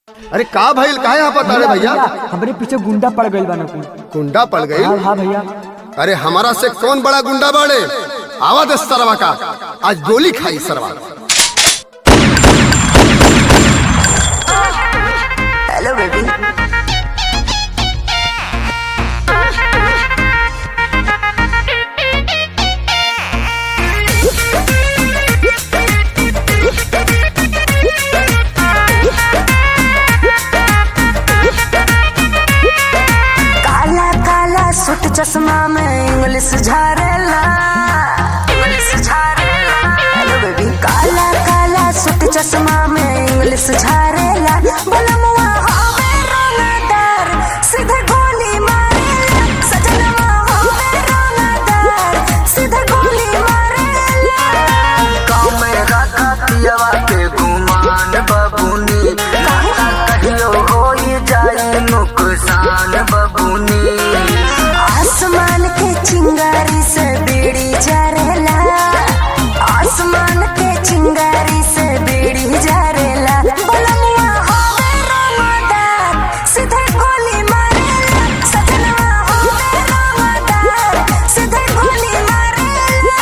अरे का भइल काहे यहाँ पता रे भैया हमरे पीछे गुंडा पड़ गइल बा ना कुल गुंडा पड़ गई हाँ हाँ भैया अरे हमारा से कौन बड़ा गुंडा बाड़े आवा दे सरवा का आज गोली खाई सरवा हेलो बेबी काला काला सूट चश्मा में इंग्लिश झारेला इंग्लिश झारेला हेलो बेबी काला काला सूट चश्मा में इंग्लिश झारेला बलमुआ होवे रोनादार सीधे गोली मारेला सजनवा होवे रोनादार सीधे गोली मारेला गाँव में रखा पियवा के गुमान बबुनी लाला कहियो होई जाई नुकसान बबुनी आसमान के चिंगारी से बीड़ी जरेला आसमान के चिंगारी से बीड़ी जरेला बलमुआ होवे रोमादार सीधे गोली मारेला सजनवा होवे रोमादार सीधे गोली मारेला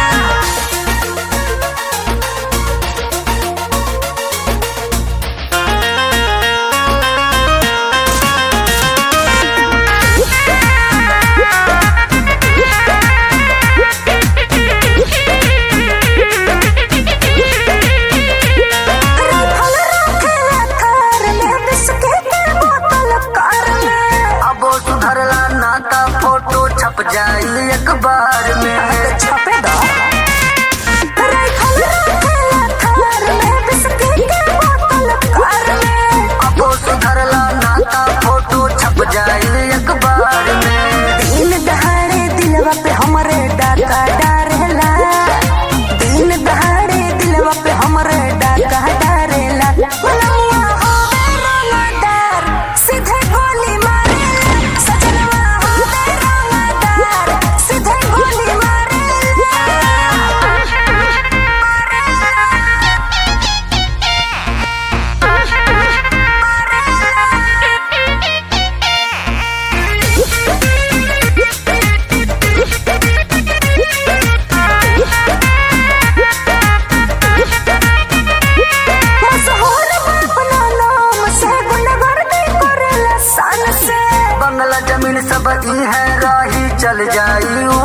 राइफल रखेला कार में बिस्किट के बोतल कार में अब वो सुधरला नाता फोटो छप जाई अखबार में छपेगा राइफल रखेला कार में बिस्किट के बोतल कार में अब वो सुधरला नाता फोटो छप जाई अखबार में दिन दहाड़े दिलवा पे हमरे डाका डारेला दिन दहाड़े दिलवा पे हमरे डाका डारेला बलमुआ होवे रोनादार सीधे गोली मारेला सजनवा होवे रोनादार सीधे गोली मारेला मशहूर अपना नाम से गुंडागर्दी करेला सन से बंगला जमीन सब ई है राही चल जाई